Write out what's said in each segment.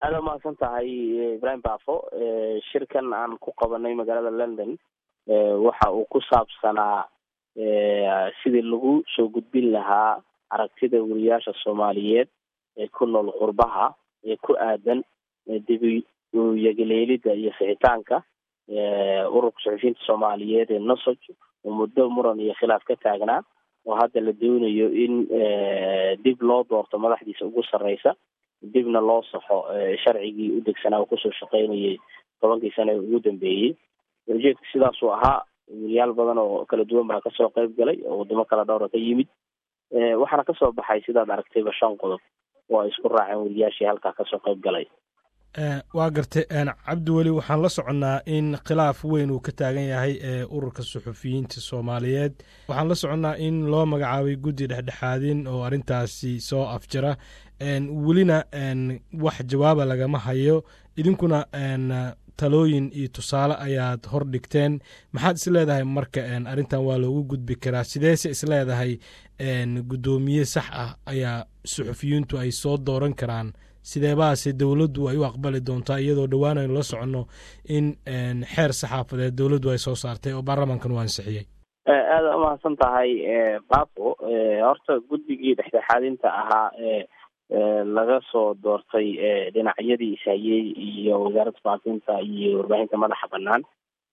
aada umahadsan tahay ibrahim bafo shirkan aan ku qabanay magaalada london waxa uu ku saabsanaa sidii lagu soo gudbin lahaa aragtida weriyaasha soomaaliyeed ee ku nool qurbaha ee ku aadan dibi yagaleelida iyo sixitaanka ururka suxufiyiinta soomaaliyeed ee nosog oo muddo muran iyo khilaaf ka taagnaa oo hadda la doonayo in dib loo doorto madaxdiisa ugu sarreysa dibna loo saxo sharcigii u degsanaa uu kusoo shaqeynayay tobankii sane ugu dambeeyey ujeedka sidaasuu ahaa weriyaal badan oo kala duwan baa kasoo qayb galay oo wadamo kala dhowra ka yimid waxaana kasoo baxay sidaad aragtayba shan qodob oo ay isku raaceen weriyaashii halkaa kasoo qayb galay waa gartay cabdiweli waxaan la soconnaa in khilaaf weyn uu ka taagan yahay ee ururka suxufiyiinta soomaaliyeed waxaan la soconnaa in loo magacaabay guddi dhexdhexaadin oo arrintaasi soo afjara welina wax jawaaba lagama hayo idinkuna talooyin iyo tusaale ayaad hor dhigteen maxaad is leedahay marka arrintan waa loogu gudbi karaa sideese is leedahay guddoomiye sax ah ayaa suxufiyiintu ay soo dooran karaan sideebaase dowladdu ay u aqbali doontaa iyadoo dhowaan aynu la soconno in xeer saxaafadeed dowladdu ay soo saartay oo baarlamaankan u ansixiyey aada umahadsan tahay bafo horta guddigii dhexdhexaadinta ahaa ee laga soo doortay dhinacyadii ishayey iyo wasaaradda faafinta iyo warbaahinta madaxa banaan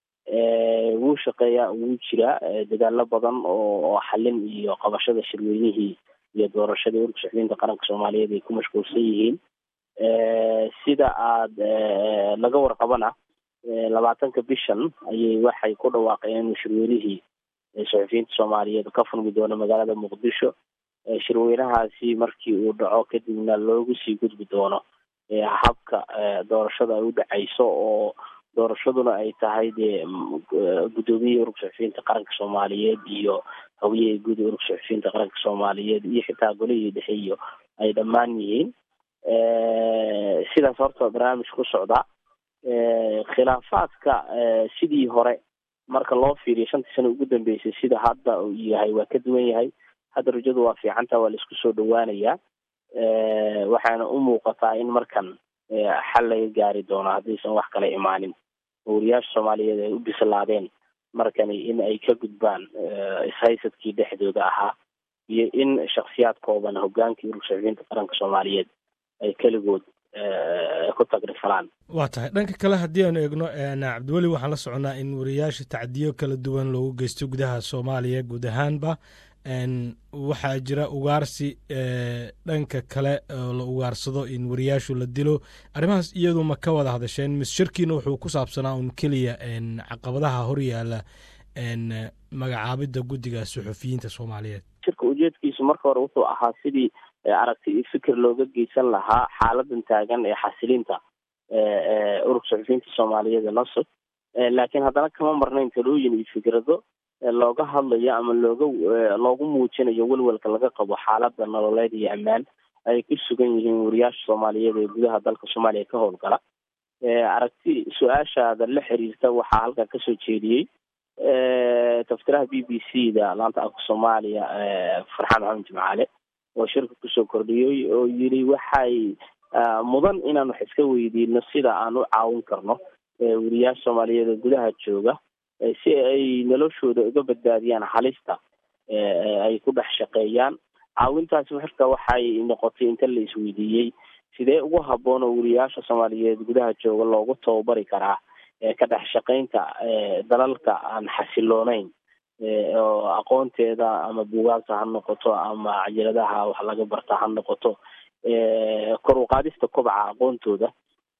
wuu shaqeeyaa wuu jiraa dadaalo badan oo xalin iyo qabashada shirweynihii iyo doorashadii ururka suxufiyiinta qaranka soomaaliyeed ay ku mashquulsan yihiin sida aada laga warqabana labaatanka bishan ayay waxay ku dhawaaqeen inuu shirweynihii suxufiyiinta soomaaliyeed ka furmi doono magaalada muqdisho shirweynahaasi markii uu dhaco kadibna loogu sii gudbi doono habka doorashada ay u dhacayso oo doorashaduna ay tahay dee guddoomiyihii ururka suxufiyiinta qaranka soomaaliyeed iyo hogiyihii guud ururka suxufiyiinta qaranka soomaaliyeed iyo xitaa golihii dhexe iyo ay dhammaan yihiin sidaas horta barnaamij ku socda khilaafaadka sidii hore marka loo fiiriyo shantii sano ugu dambeysay sida hadda uu yahay waa ka duwan yahay hadda rajadu waa fiicanta waa laisku soo dhawaanayaa waxaana u muuqataa in markan xal laga gaari doono haddaysan wax kala imaanin weriyaasha soomaaliyeed ay u bislaadeen markani in ay ka gudbaan ishaysadkii dhexdooda ahaa iyo in shaksiyaad kooban hogaankii ururka suxufiyiinta qaranka soomaaliyeed ay keligood ku tagrifalaan waa tahay dhanka kale haddii aanu eegno cabdiweli waxaan la soconnaa in weriyaasha tacdiyo kala duwan loogu geysto gudaha soomaaliya guud ahaanba waxaa jira ugaarsi dhanka kale oo la ugaarsado in weriyaashu la dilo arrimahaas iyadu ma ka wada hadasheen mis shirkiina wuxuu ku saabsanaa un keliya caqabadaha horyaala magacaabidda guddiga suxufiyiinta soomaaliyeed shirka ujeedkiisu marka hore wuxuu ahaa sidii aragti iyo fikir looga geysan lahaa xaaladan taagan ee xasilinta ururka suxufiyiinta soomaaliyeed ee nosog laakiin haddana kama marnayn talooyin iyo fikrado looga hadlayo ama looga loogu muujinayo welwelka laga qabo xaalada nololeed iyo ammaan ay ku sugan yihiin weriyaasha soomaaliyeed ee gudaha dalka soomaaliya ka howlgala aragti su-aashaada la xiriirta waxaa halkan kasoo jeediyey taftiraha b b c da laanta afka soomaaliya farxaan maxamed jimcaale oo shirka kusoo kordhiyey oo yiri waxay mudan inaan wax iska weydiino sida aan u caawin karno weriyaasha soomaaliyeed ee gudaha jooga si ay noloshooda uga badbaadiyaan halista ay ku dhex shaqeeyaan caawintaasi marka waxay noqotay inta la isweydiiyey sidee ugu habboon oo weriyaasha soomaaliyeed gudaha jooga loogu tababari karaa ka dhex shaqeynta dalalka aan xasilooneyn oo aqoonteeda ama buugaagta ha noqoto ama cajaladaha wax laga barta ha noqoto kor u qaadista kobaca aqoontooda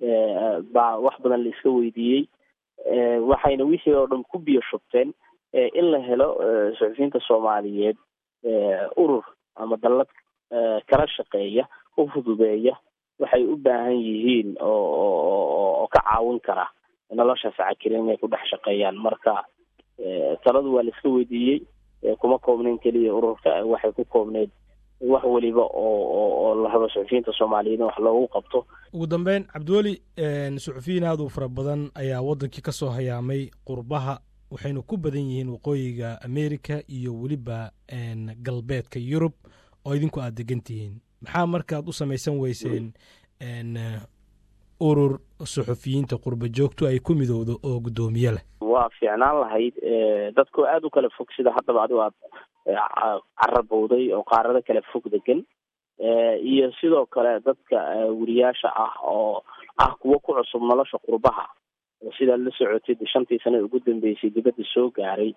baa wax badan la iska weydiiyey waxayna wixii oo dhan ku biyo shubteen in la helo suxufiyiinta soomaaliyeed urur ama dallad kala shaqeeya u fududeeya waxay u baahan yihiin oo oo ka caawin kara noloshaas cakirin inay ku dhex shaqeeyaan marka taladu waa la iska weydiiyey kuma koobnayn keliya ururka waxay ku koobneyd wax weliba oo oo la rabo suxufiyiinta soomaaliyeed in wax loogu qabto ugu dambeyn cabdiweli suxufiyiin aad u fara badan ayaa waddankii ka soo hayaamay qurbaha waxayna ku badan yihiin waqooyiga america iyo weliba galbeedka yurub oo idinku aad degan tihiin maxaa markaad u samaysan weyseen urur suxufiyiinta qurba joogtu ay ku midowdo oo guddoomiye leh waa fiicnaan lahayd dadkoo aada u kala fog sida haddaba adigo aad carabowday oo qaarado kala fog degan iyo sidoo kale dadka weriyaasha ah oo ah kuwo ku cusub nolosha qurbaha sidaad la socotid shantii sane ugu dambeysay dibadda soo gaaray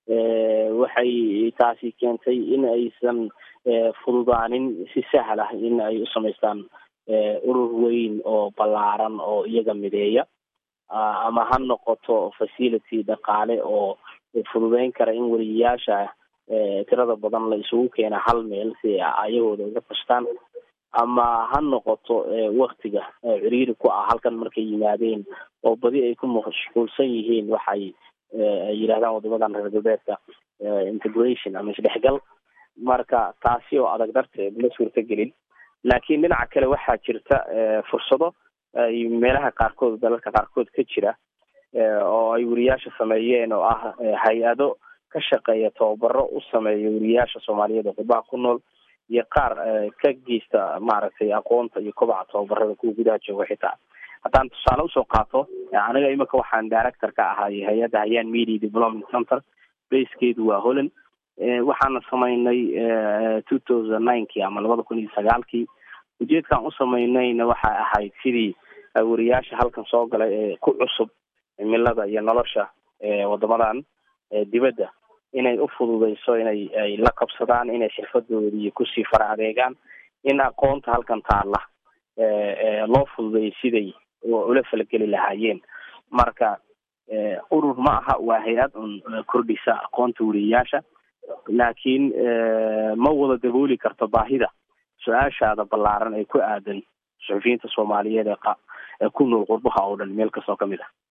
waxay taasi keentay in aysan fududaanin si sahal ah in ay u samaystaan urur weyn oo ballaaran oo iyaga mideeya ama ha noqoto facility dhaqaale oo fududeyn kara in weriyayaasha tirada badan la isugu keena hal meel si ayagooda uga tashtaan ama ha noqoto waktiga ciriiri ku ah halkan markay yimaadeen oo badi ay ku mashquulsan yihiin waxay yidhahdaan wadamadan reer galbeedka integration ama isdhexgal marka taasi oo adag darteed ma suurtagelin laakiin dhinaca kale waxaa jirta fursado ay meelaha qaarkood dalalka qaarkood ka jira oo ay weriyaasha sameeyeen oo ah hay-ado ka shaqeeya tababaro u sameeya weriyaasha soomaaliyeed oo qurbaha ku nool iyo qaar ka geysta maaragtay aqoonta iyo kobaca tababarada kuwa gudaha jooga xitaa haddaan tusaale usoo qaato aniga imika waxaan director ka ahay hay-adda hayaan media development center basekeedu waa holland waxaana samaynay two thousand ninekii ama labada kun iyo sagaalkii ujeedkaan u samaynayna waxay ahayd sidii weriyaasha halkan soo galay ee ku cusub cimilada iyo nolosha wadamadan dibadda inay u fududeyso inay ay la qabsadaan inay xirfadoodii kusii fara adeegaan in aqoonta halkan taalla loo fududeeyay siday ula falgeli lahaayeen marka urur ma aha waa hay-ad un kordhisa aqoonta weriyayaasha laakiin ma wada dabooli karto baahida su-aashaada ballaaran ee ku aadan suxufiyiinta soomaaliyeed ee ku nool qurbaha oo dhan meel kastoo kamid ah